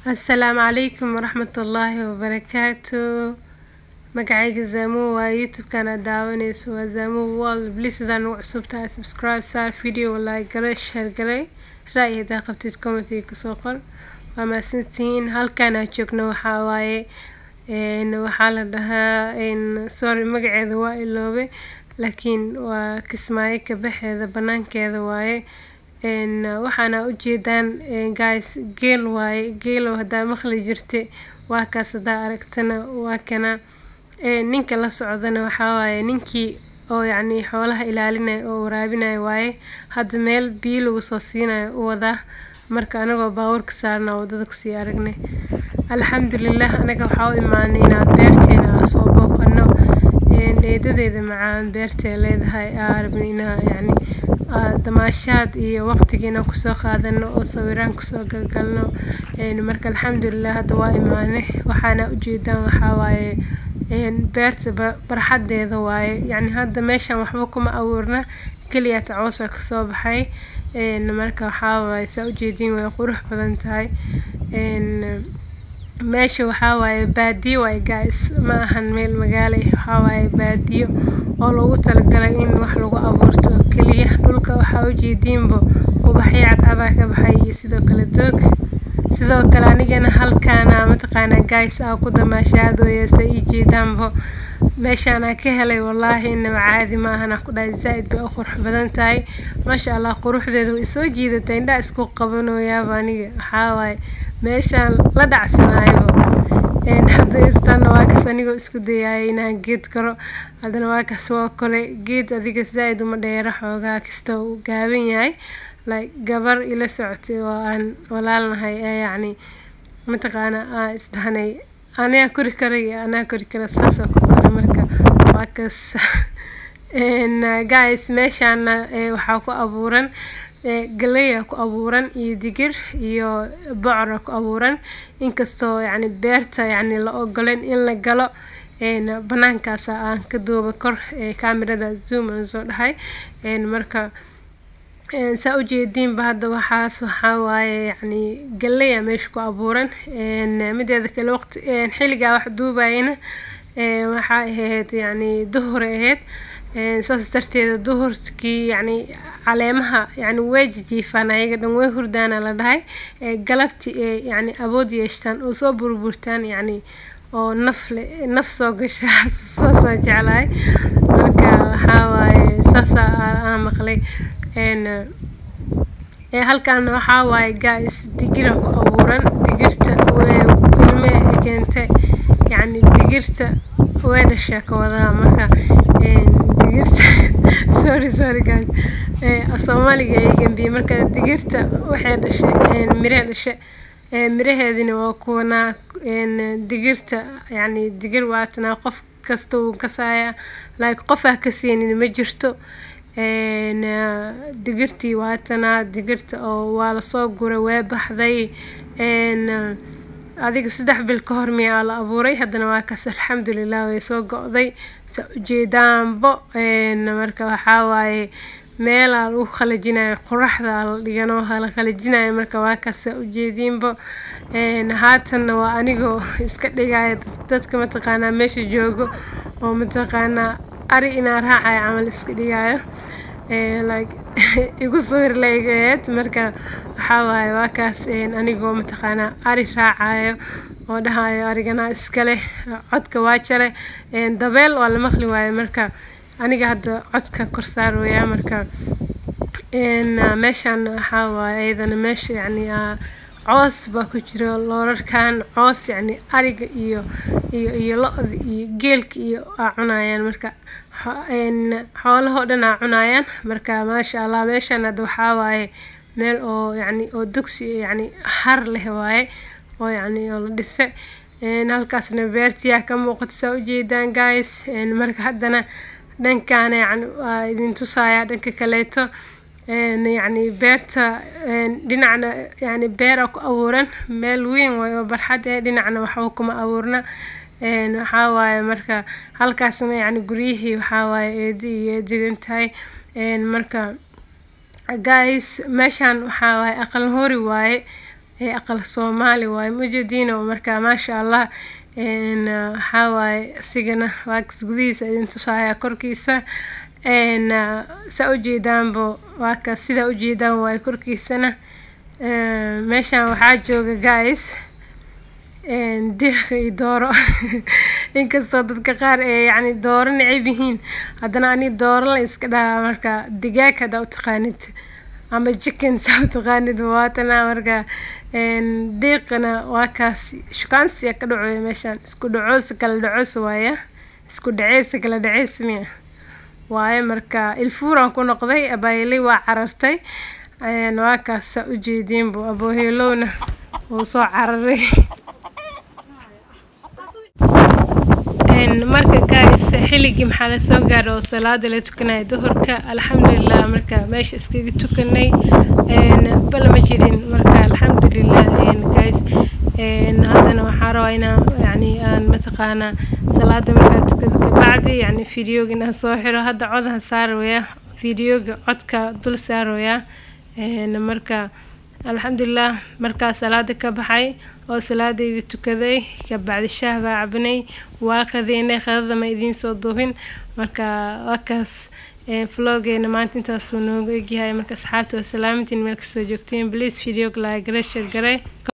asalaamu calaykum waraxmatullaahi wabarakaatu magacayga zaamu waa youtube-kan aad daawaneyso waa zaamu world blisadan ugu cusubtahay subscribe saar video like gale share gale ra-y hadaa qabtid commentiga kasoo qor waa mahadsantihiin halkan aan joogno waxaa waaye waxaa la dhahaa sorry magaceeda waa iloobe laakiin waa kismaayo kabaxeeda banaankeeda waaye waxaana ujeedaan guys geel waaye geelow haddaa maqli jirta waa kaas haddaa aragtana waa kana ninka la socdana waxaa waaye ninkii oo yacni xoolaha ilaalinaya oo waraabinaya waaye hadda meel biyo lagu soo siinayo u wadaa marka anagoo baawarka saarna wadada kusii aragnay alxamdulilah anaga waxaa u imaanay inaan beerteena aan soo booqano eedadeeda macaan beertee leedahay aa rabna inaa yacni damaashaad iyo waqtigiina kusoo qaadano oo sawiraan kusoo galgalno marka alxamdulilah hadda waa imaane waxaana ujeedaan waxaa waaye beerta barxadeeda waaye yacni hadda meeshan waxba kuma abuurna keliya tacoosa kasoo baxay marka waxaa waaye saa ujeediin way qurux badan tahay meesha waxaa waaye baadiyo waaye guys ma ahan meel magaalo waxaa waaye baadiyo oo loogu talagalay in wax lagu abuurto oo keliya dhulka waxaa ujeediinba ubaxyo cadcadaa ka baxay iyo sidoo kale doog sidoo kale anigana halkaana mataqaanaa guys aa ku damaashaadooya sa ii jeedaanba meeshaanaa ka helay wallaahi inaba caadi ma ahana ku dhahay zaa-id bay u qurux badan tahay maasha allah quruxdeeda way soo jiidatay indhaa isku qabanooyaaba aniga waxaa waaye meeshaan la dhacsanaayoba hadda irtaana waa kaas anigoo isku dayaaya inaan geed karo haddana waa kaas waa kole geed adiga zaa-id uma dheera xoogaa kasta uu gaaban yahay like gabar ila socotay oo aan walaalnahay ee yacni mataqaana aa isdhahnay anaa kori karay anaa kori kara saasoo ku kora marka waa kaas guys meeshaana waxaa ku abuuran galeya ku abuuran iyo digir iyo bocora ku abuuran inkastoo yacni beerta yacni la ogolen in la galo banaankaasa aan ka duuba kor camerada zoom aan soo dhahay marka saa ujeediinba hadda waxaas waxaa waaye yacni galeya meesha ku abuuran mideeda kale waqti xilligaa wax duubayana waxaa ahayd yacni duhur ahayd saas darteeda duhurkii yacni caleemaha yacni way jijiifaan ayaga dhan way hurdaana la dhahay galabti ee yacni awood yeeshtaan oo soo burburtaan yacni oo naf le naf soo gasha saasaan jeclahay marka waxaa waaye saasa aan maqlay halkaana waxaa waaye guys digira ku abuuran digirta kulme keentay yacni digirta way dhashaa ka wadaa marka digirta sorry sorry guys soomaaliga ay gambiye marka digirta waxay dhashay miree dhashay miraheedina waa kuwanaa digirta yacni digir waatanaa qof kasta uu kasaaya like qof ah ka siinin ma jirto digirtii waatanaa digirta oo waa lasoo guray waa baxday adiga saddex bil ka hor miyaa la abuuray haddana waa kaas alxamdulilah way soo go-day sa ujeedaanbo marka waxaa waaye meelaa lagu qalajinayo qoraxda la dhigano la qalajinayo marka waa kaas sa ujeediinbo haatanna waa anigoo iska dhigaya dadka mataqaanaa meesha joogo oo mataqaanaa ari inaa raacayo camal iska dhigayo like igu sawir laegaheed marka waxaa waaye waa kaas anigoo mataqaanaa ari raacayo oo dhahayo arigana iskale codka waa jare dabeel waa la maqli waayo marka aniga hadda codka kor saarooyaa marka meeshaan waxaa waaye iyadana meesha yacni coos baa ku jira loorarkan coos yacni ariga iyo iyo iyo lo-da iyo geelka iyo aa cunayaan marka xoolahoo dhan aa cunayaan marka maasha allah meeshaan hadda waxaa waaye meel oo yacni oo dugsi yacni har leh waaye oo yacni oo la dhise halkaasna beertiyaa ka muuqato saa ujeedaan guys marka haddana dhankaana yacni waa idin tusayaa dhanka kaleeto yacni beerta dhinacna yacni beera ku abuuran meel weyn waaye oo barxad ee dhinacna waxba kuma abuurna waxaa waaye marka halkaasna yacni guryihii waxaa waaye eedi iyo eedigan tahay marka guys meeshaan waxaa waaye aqal hori waaye ee aqal soomaali waaye mujadiino marka maasha allah waxaa waaye isigana waakaas gudihiisa idin tusaaya korkiisa saa ujeedaanbo waakaas sidaa ujeedaan waaye korkiisana meeshan waxaa jooga guys diiq iyo dooro inkastoo dadka qaar ee yacni dooro necab yihiin haddana ani dooro la iska dhahaa marka digaag haddaa utaqaanid ama chicken saa utaqaanid waatana marka diiqana waa kaas shukaansiya ka dhacoya meeshaan isku dhacoos kala dhacoos waaya isku dhaceys kala dhaceys miya waaye marka ilfuuraan ku noqday abaayilay waa carartay waa kaas saa ujeediinbu abooheelowna wuu soo cararay marka guys xilligii maxaa la soo gaaray oo salaada la tukanaya duhurka alxamdulilah marka meesha iskaga tukanay bala ma jirin marka alxamdulilah guys haddana waxaa rabaa inaan yani aan mataqaanaa salaada markaa tukada kabacdi yani videoga inaan soo xiro hadda codaha saaraya videoga codka dul saaraya marka alxamdulilah markaa salaada ka baxay oo salaadeyda tukaday kabacdi shaah baa cabnay waa qadeynay qadada ma idiin soo duubin marka waakaas vlogeena maanta intaasuu noogu egyahay marka asxaabta waa salaamantiin meel kasoo joogteen please videoga laagala sheer garay